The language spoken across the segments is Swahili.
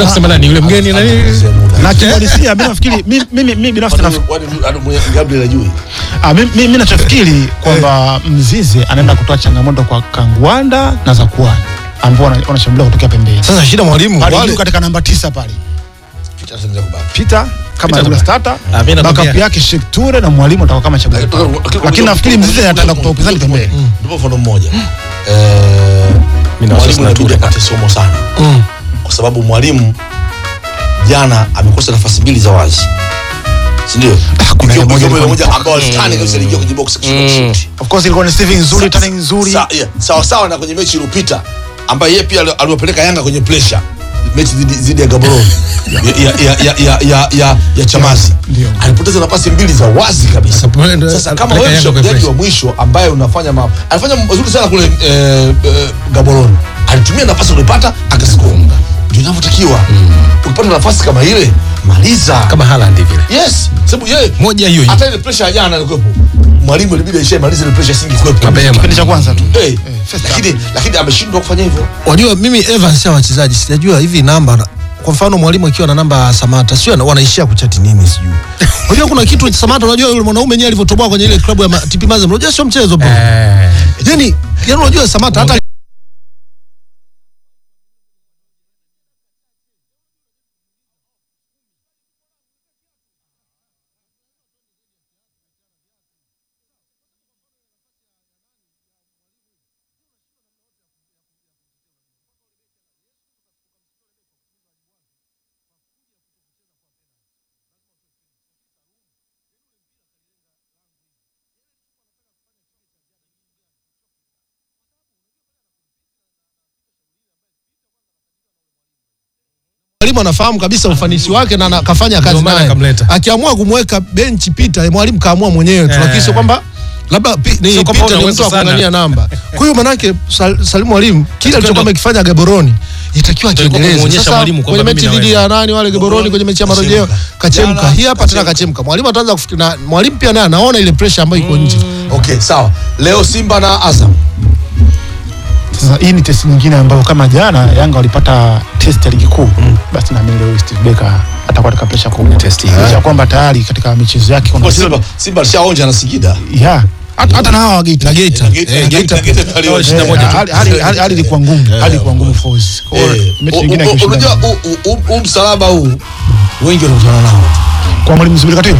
Unataka kusema nani yule mgeni nani? na kiuhalisia mimi nafikiri mi- mimi mimi binafsi nafikiri Gabriel ajui Ah, mi- mi- mi nachofikiri kwamba Mzize anaenda kutoa changamoto kwa Kangwanda na Zakuani ambao wana- wanashambulia kutokea pembeni Sasa shida mwalimu pale wale juu katika namba tisa pale Peter ataanza kubaki Peter kama Peter yule Tabaki. starter Ah, mimi nakwambia- backup yake Sheikh Ture na mwalimu atakuwa kama chaguo Lakini- pale. lakini- lakini nafikiri Mzize ataenda kutoa upinzani pembeni ndipo mfano mmoja Eh, Mimi na mwalimu wasiwasi na inabidi Ture. apate somo sana Mm. kwa sababu mwalimu jana amekosa nafasi mbili za wazi si ndio kuna Ikiwa- ile moja ikiwa ile ilikuwa moja ni- ambao alitani kabisa aliingia kwenye box akishika kushuti of course ilikuwa ni saving nzuri Sa- turning nzuri sa- yeah, sawa sawa na kwenye mechi iliyopita ambaye yeye pia ali- aliwapeleka Yanga kwenye pressure mechi dhidi- dhidi ya Gaborone ya, ya, ya, ya, ya, ya, ya, ya Chamazi Ndio. alipoteza nafasi mbili za wazi kabisa. Sasa, Sasa kama alipeleka wewe Yanga kwenye mshambuliaji pressure. wa mwisho ambaye unafanya ma, alifanya mazuri sana kule eh, eh, Gaborone, alitumia nafasi ulipata akasikonga, ndio inavyotakiwa. Ukipata nafasi kama ile maliza Kama Haaland vile. yes, sababu yeye Moja hiyo hiyo. hata ile pressure ya jana ilikuwepo, mwalimu ilibidi aishamalize ile pressure isingekuwepo Mapema. kipindi cha kwanza tu Eh, first lakini lakini ameshindwa kufanya hivyo. Wajua mimi Evans ya wachezaji sijajua hivi namba kwa mfano mwalimu akiwa na namba ya Samata sio ana- wanaishia kuchati nini sijui. Unajua kuna kitu Samata unajua yule mwanaume yeye alivyotoboa kwenye ile klabu ya ma- TP Mazembe unajua sio mchezo bro. Eh. Yaani yaani unajua Samata hata mwalimu anafahamu kabisa ufanisi wake na ana- kafanya kazi Ndio maana naye. akamleta. Akiamua kumweka benchi Peter, mwalimu kaamua mwenyewe tu, Eh. lakini sio kwamba labda pi, ni Sio kwamba Peter ni una mtu wa uwezo sana. kuangalia namba. Kwa hiyo manake Sal, Salim Mwalimu kile alichokuwa amekifanya Gaboroni itakiwa Ndio ilikuwa kiendeleze. kumuonyesha Sasa mwalimu kwamba kwenye mimi mechi dhidi naweza. ya nani wale Gaboroni kwenye mechi ya marejeo Kachemka. kachemka. Jana, Hii hapa tena kachemka. kachemka. Mwalimu ataanza kufikiri na mwalimu pia naye anaona ile pressure ambayo iko nje. Okay, sawa. Leo Simba na Azam. Sasa hii ni test nyingine ambayo kama jana Yanga walipata test ya ligi kuu basi naamini leo Steve Becker atakuwa katika pressure kubwa test hiyo. Licha ya kwamba tayari katika michezo yake kuna Kwa Simba Simba alishaonja na Singida. yeah hata hata na hawa wa Geita Na Geita. Geita- Eh, Geita. Geita- Geita alionja. shida Eh, moja tu. hali- hali- hali- hali ilikuwa ngumu hali ilikuwa ngumu for us Kwa hiyo Eh, mechi u- nyingine u- akishinda Unajua huu- huu- huu msalaba huu wengi wanakutana nao. kwa mwalimu Zuberi Katilo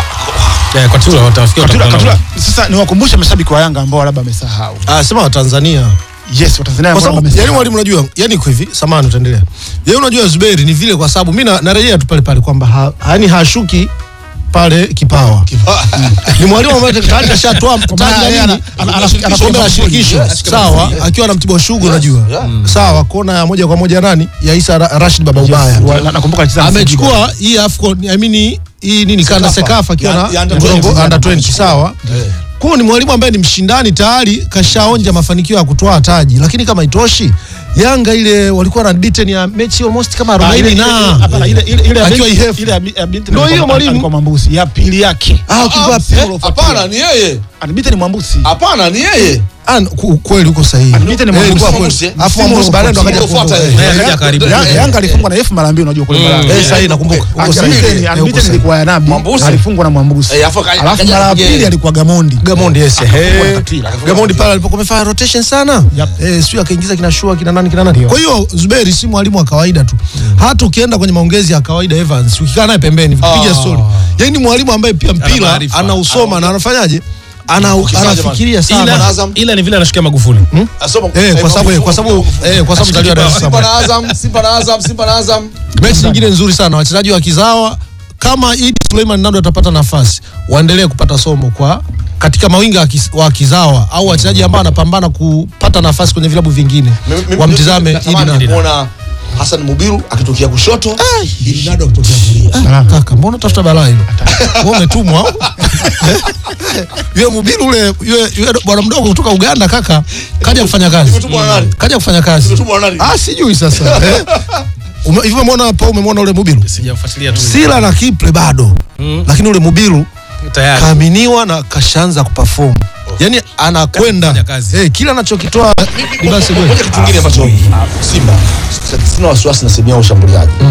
Eh, kwa Tula watafikia Katula, watakutana Katula, sasa niwakumbushe mashabiki wa Yanga ambao labda wamesahau Ah, sema wa Tanzania. yes wa Tanzania kwa ambao sababu yani wamesahau mwalimu unajua yani iko hivi samani utaendelea yani unajua Zuberi ni vile kwa sababu mimi na- narejea tu pale pale kwamba ha, yani hashuki pale kipawa ni mwalimu ambaye tayari kashatoa maana taji yeye la ana- nini ana- ana- kombe la anafunga shirikisho Yes, sawa akiwa na Mtibwa Sugar unajua yeah. sawa kona ya moja kwa moja nani ya Isa Ra- Rashid Baba Ubaya Wa- na- nakumbuka alicheza na Singida. amechukua hii Afcon I mean hii nini kanda Sekafa. Sekafa akiwa Ya- na ya under Mrongo 20, under 20 amechukua. sawa Eh. kwa hiyo ni mwalimu ambaye ni mshindani tayari kashaonja mafanikio ya kutoa taji lakini kama itoshi Yanga ile walikuwa na beaten ya mechi almost kama Ah, 40 ile- ile- na hapana, ile- ile- ile ya Akiwa binti- Ihefu. ile ya bi- ya binti Ndio alikuwa- hiyo mwalimu. alikuwa Mwambusi ya pili yake ah ukivaa Ah, polo eh, Hapana, ni yeye. Anibite ni Mwambusi Hapana, ni yeye. Ah, ku- kweli uko sahihi. Anibite ni Eh, Mwambusi. ilikuwa Mwambusi, kweli. eh. Alafu Mwambusi baadaye ndo akaja Kufuata kufunga. yeye. Eh, Yeye akaja karibu. Ya- Yanga alifungwa na Efu mara mbili unajua kule Malawi. Eh, sahihi nakumbuka. Uko Anibite- sahihi. Anibite ni- Eh, uko Anibite sahihi. nilikuwa ya Nabi Mwambusi. alifungwa na Mwambusi Eh, afu aka- alafu akaja mara ya kupiga pili yeye. alikuwa Gamondi Gamondi yes. Akafungwa Eh, na Katila. Gamondi pale alipokuwa amefanya rotation sana. Yep. Eh, sio akaingiza kina Shua kina nani kina nani. Ndio. Kwa hiyo Zuberi si mwalimu wa kawaida tu. Hata ukienda kwenye maongezi ya kawaida Evans, ukikaa naye pembeni, ukipiga Ah. story. Yaani ni mwalimu ambaye pia mpira maarifa. anausoma na anafanyaje? Ana Ukisaje anafikiria Ila, sana. Azam. ila ni vile anashikia Magufuli. Asoma- Eh, kwa eh, sababu kwa sababu eh, kwa sababu mzaliwa Dar es Simba Salaam. na Azam, Simba na Azam, Simba na Azam. mechi nyingine nzuri sana wachezaji wa kizawa kama Idi Suleiman Nado atapata nafasi waendelee kupata somo kwa katika mawinga wa kis- wa kizawa au wachezaji ambao wanapambana kupata nafasi kwenye vilabu vingine Mimi- mimi- wamtizame mimi Idi natamani Nado. kumwona Hassan Mubiru akitokea kushoto, Idi Nado akitokea kulia. Ah, Kaka, mbona tafuta balaa hilo? Wewe umetumwa au? Yule Mubiru ule yule yule bwana mdogo kutoka Uganda kaka kaja kufanya kazi. Nimetumwa na nani? Kaja kufanya kazi. Nimetumwa na nani? Ah, sijui sasa. Eh? Ume- Hivi umemwona hapo umemwona ule Mubiru? Sijafuatilia tu. Sila na Kiple bado. Lakini ule Mubiru Tayari. kaaminiwa na kashaanza kuperform yani anakwenda Kufanya kazi. eh, kila anachokitoa ni basi Moja goli. kitu kingine ambacho Simba sina wasiwasi na sehemu yao ushambuliaji.